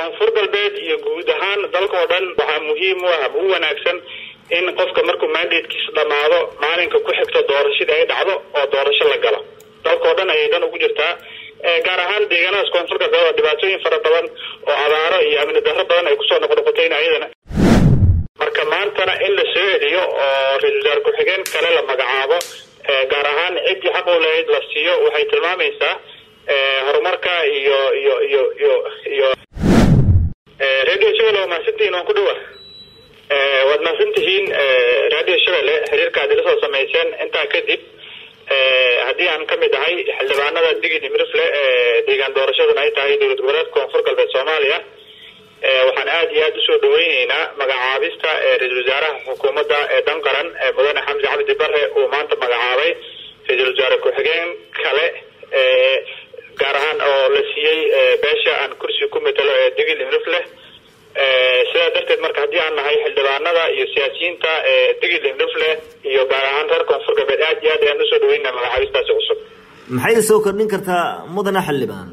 koonfur galbeed iyo guud ahaan dalka oo dhan waxaa muhiim u ah u wanaagsan in qofka markuu mandatekiisa dhamaado maalinka ku xigto doorashadii ay dhacdo oo doorasho la galo dalka oo dhan ayay dan ugu jirtaa gaar ahaan deegaanadaas koonfur galbeed oo dhibaatooyin fara badan oo abaaro iyo amni darro badan ay kusoo noqnoqotayna ayadana marka maantana in la soo celiyo oo ra-isul wasaare ku-xigeen kale la magacaabo gaar ahaan ciddii xaq u lahayd la siiyo waxay tilmaamaysaa horumarka iyo iyo iyo iyo iyo radio shabelle waa mahadsantihiin waan ku dhawa waad mahadsantihiin radio shabelle xiriirka aad ila soo samayseen intaa kadib haddii aan ka mid ahay xildhibaanada digid imrifle ee deegaan doorashaduna ay tahay dowlad goboleedka koonfur galbeed soomaaliya waxaan aada iyo aada usoo dhaweyneynaa magacaabista ra-iisul wasaaraha xukuumadda ee dan qaran mudane xamsi cabdi bare uu maanta magacaabay ra-iisul wasaare ku-xigeen kale gaar ahaan oo la siiyey beesha aan kursi ku matalo ee digil imrifleh sidaa darteed marka haddii aan nahay xildhibaanada iyo siyaasiyiinta digil imrifleh iyo gaar ahaan reer koonfur galbeed aada iyo aad ayaan usoo dhaweynaa magacaabistaasi cusub maxay soo kordhin kartaa mudane xildhibaan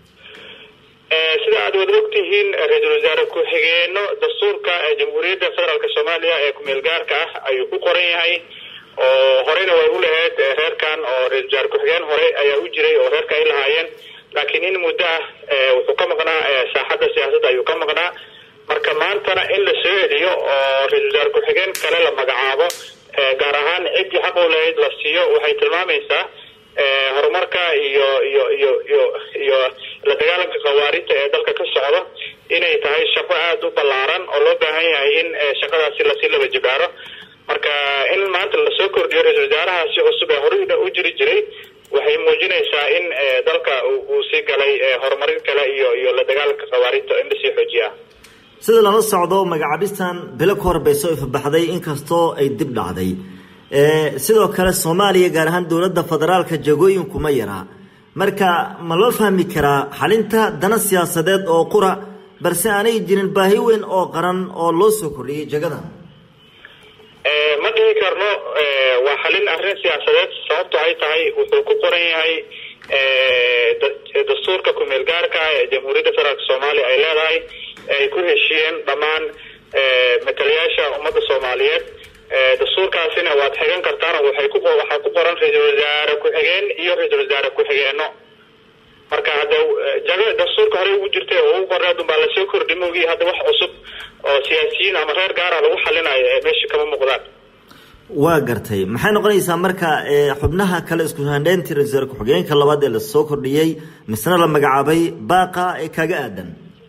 sida aad wada ogtihiin ra-iisul wasaare ku-xigeeno dastuurka jamhuuriyadda federaalk soomaaliya ee kumeel gaarka ah ayuu ku qoran yahay oo horeyna way u lahayd reerkan oo ra-isul wasaare ku-xigeen hore ayaa u jiray oo reerka ay lahaayeen laakiin in muddo ah wuxuu ka maqnaa saaxadda siyaasadda ayuu ka maqnaa marka maantana in la soo celiyo oo ra-isul wasaare ku-xigeen kale la magacaabo gaar ahaan ciddii xaq u lahayd la siiyo waxay tilmaamaysaa horumarka iyo iyo iyo iyo iyo la dagaalanka khawaarijta ee dalka ka socdo inay tahay shaqo aada u ballaaran oo loo baahan yahay in shaqadaasi lasii laba jibaaro marka in maanta lasoo kordhiyo ra-isul wasaarahaasi cusub ee horeyna u jiri jiray waxay muujinaysaa in dalka uu sii galay horumarin kale iyo iyo la dagaalanka khawaarijta in lasii xoojiya sida lala socdo magacaabistan bilo ka hor bay soo ifabaxday inkastoo ay dib dhacday sidoo kale soomaaliya gaar ahaan dowladda federaalka jagooyinku ma yaraa marka ma loo fahmi karaa xalinta dana siyaasadeed oo qura balse aanay jirin baahi weyn oo qaran oo loo soo kordhiyey jagadan ma dhihi karno waa xalin arrin siyaasadeed sababto ay tahay wuxuu ku qoran yahay dastuurka kumeel gaarka ee jamhuuriyadda federaalk soomaaliya ay leedahay ay ku heshiiyeen dhammaan matalayaasha ummadda soomaaliyeed dastuurkaasina waad xigan kartaan waxay ku waxaa ku qoran ra-iisul wasaare ku-xigeen iyo ra-iisul wasaare ku-xigeeno marka hadda jago dastuurka horey ugu jirtay oo ugu qorneed unbaa lasoo kordhi moogii hadda wax cusub oo siyaasiyiin ama reer gaara lagu xalinayo ee meesha kama muuqdaan waa gartay maxay noqonaysaa marka xubnaha kale isku handheyntii ra-isul wasaare ku-xigeenka labaad ee lasoo kordhiyey misna la magacaabay baaqa ee kaaga aadan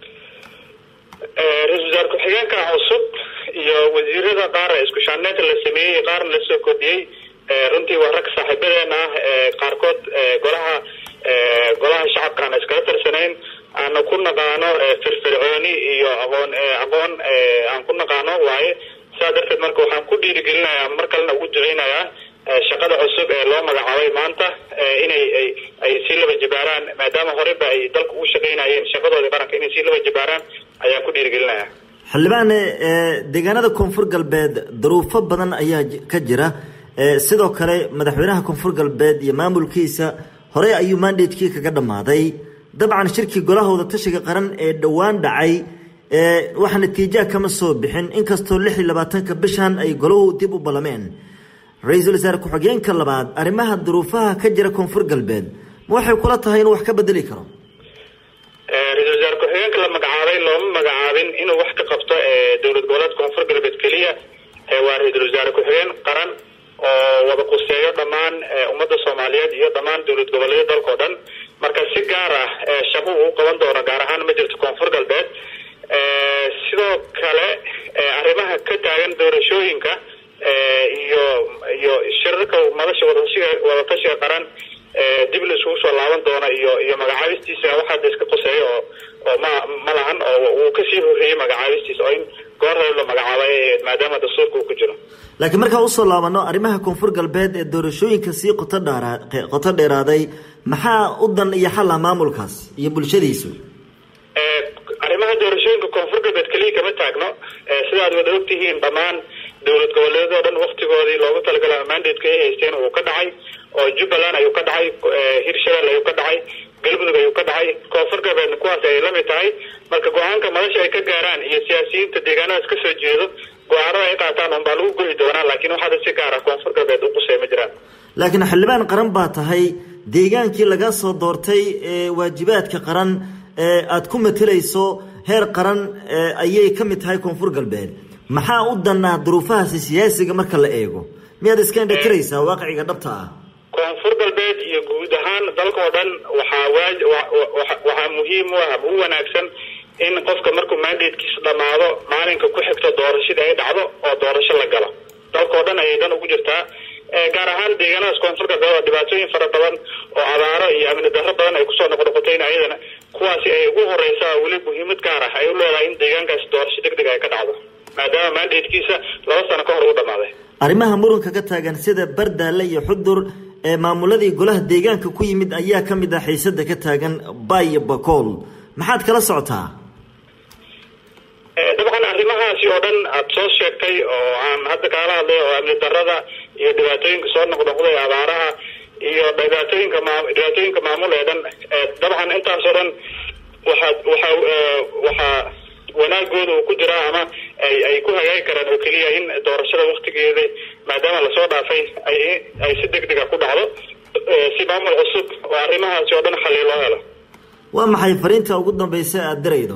ra-isul wasaare ku-xigeenka cusub iyo wasiirada qaar isku shaandheynta la sameeyey qaarna lasoo kordhiyey runtii waa rag saaxiibadeena ah qaarkood golaha golaha shacabka aan iskala tirsanayn aana ku naqaano firfircooni iyo aqoon aqoon aan ku naqaano waaye sidaa darteed marka waxaan ku dhiirigelinayaa mar kalena ugu duceynayaa shaqada cusub ee loo magacaabay maanta inay ay sii laba jibaaraan maadaama horeba ay dalka ugu shaqaynayeen shaqadoodii qaranka inay sii laba jibaaraan ayaan ku dhiirigelinayaa xildhibaane deegaanada koonfur galbeed daruufo badan ayaa ka jira sidoo kale madaxweynaha koonfur galbeed iyo maamulkiisa horey ayuu mandatekii kaga dhammaaday dabcan shirkii golahooda tashiga qaran ee dhowaan dhacay wax natiijaha kama soo bixin inkastoo lix iyo labaatanka bishan ay golahu dib u ballameen ra-iisul wasaare ku-xigeenka labaad arrimaha duruufaha ka jira koonfur galbeed ma waxay kula tahay inuu wax ka bedeli karo ra-isul wasaare ku-xigeenka la magacaabay looma magacaabin inuu wax ka qabto dowlad goboleed koonfur galbeed keliya waa ra-iisul wasaare ku-xigeen qaran oo wada quseeyo dhammaan ummadda soomaaliyeed iyo dhammaan dowlad goboleedyada dalkao dhan marka si gaar ah shaqo uu qaban doono gaar ahaan ma jirto koonfur galbeed sidoo kale arrimaha ka taagan doorashooyinka iyo iyo shirarka madasha wadatashiga wadatashiga qaran dib la isugu soo laaban doona iyo iyo magacaabistiisa waxaada iska qoseeyo oo oo ma ma lahan oo uu kasii horreeyey magacaabistiisa oo in goor hore la magacaabay maadaama dastuurka uu ku jiro laakiin markaan usoo laabano arrimaha koonfur galbeed ee doorashooyinka sii qoto dheeraa qoto dheeraaday maxaa u dan iyo xalla maamulkaas iyo bulshadiisu arrimaha doorashooyinka koonfur galbeed keliya kama taagno sidaad wada ogtihiin dhammaan dowlad goboleedoo dhan waktigoodii loogu talagala mandatka ay haysteen uu ka dhacay oo jubbaland ayuu ka dhacay hirshabelle ayuu ka dhacay galmudug ayuu ka dhacay koonfur galbeedna kuwaas ay lamid tahay marka go-aanka madasha ay ka gaaraan iyo siyaasiyiinta deegaanadaas kasoo jeedo go-aanada ay qaataan unbaa lagu goyi doonaa laakiin waxaada si gaara koonfur galbeed uqusay ma jiraan laakiin xildhibaan qaran baa tahay deegaankii laga soo doortay waajibaadka qaran ee aada ku matelayso heer qaran ayay ka mid tahay koonfur galbeed maxaa u danaa duruufahaasi siyaasiga marka la eego miyaad iska indhatiraysaa waaqiciga dhabta ah koonfur galbeed iyo guud ahaan dalka oo dhan waxaa waaj waxaa muhiim u ah u wanaagsan in qofka markuu mandatekiisa dhamaado maalinka ku xigto doorashadii ay dhacdo oo doorasho la galo dalka oo dhan ayay dan ugu jirtaa gaar ahaan deegaanadaas koonfur galbeed oo dhibaatooyin fara badan oo abaaro iyo amni darro badan ay kusoo noqnoqotayna ayadana kuwaasi ay ugu horeysa weli muhiimad gaar ah ay u leedahay in deegaankaasi doorasho deg deg ay ka dhacdo maadaama mandatekiisa laba sano ka hor ugu dhamaaday arrimaha muranka ka taagan sida bardaale iyo xudur ee maamuladii golaha deegaanka ku yimid ayaa ka mid ah xiisada ka taagan bayo bakool maxaad kala socotaa dabcan arrimahaasi oo dhan aada soo sheegtay oo aan hadda kaala hadlay oo amni darada iyo dhibaatooyinka soo noqnoqday abaaraha iyo dhibaatooyinka maa dhibaatooyinka maamul ee dhan dabcan intaas oo dhan waxaa waxaa waxaa wanaagooda uu ku jiraa ama ay ay ku hagaagi karaan oo keliya in doorashada waktigeeda maadaama lasoo dhaafay ay ay si deg dega ku dhacdo si maamul cusub oo arrimahaasi oo dhan xalii loo helo waa maxay fariinta ugu dambeysa aada diraydo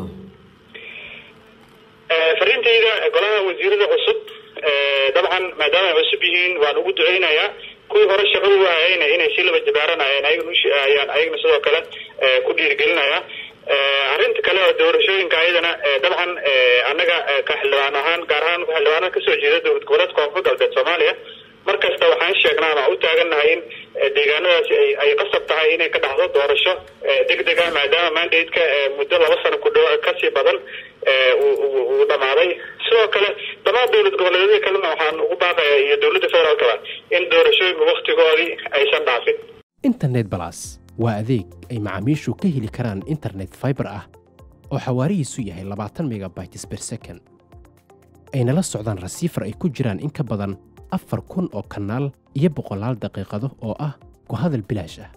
fariintayda golaha wasiirada cusub dabcan maadaama ay cusub yihiin waan ugu duceynayaa kuwii hore shaqada u hayayna inay si laba jabaaranayeen ayagayaan ayagana sidoo kale ku dhiirigelinaya arrinta kale oo doorashooyinka ayadana dabcan annaga ka xildhibaan ahaan gaar ahaan xildhibaanada kasoo jeeda dowlad goboleed koonfur galbeed soomaaliya mar kasta waxaan sheegnaa ama u taagannahay in deegaanadaasi ay ay qasab tahay inay ka dhacdo doorasho deg deg ah maadaama mandate-ka muddo laba sano ku dhow kasii badan uu dhamaaday sidoo kale dhammaan dowlad goboleedyada kalena waxaan ugu baaqaya iyo dowladda federaalkaba in doorashooyinka waktigoodii aysan dhaafin internet balas waa adeeg ay macaamiishu ka heli karaan internet fiber ah oo xawaarihiisu yahay labaatan megabytes per second ayna la socdaan rasiifar ay ku jiraan in ka badan afar kun oo kanaal iyo boqolaal daqiiqado oo ah ku hadal bilaash ah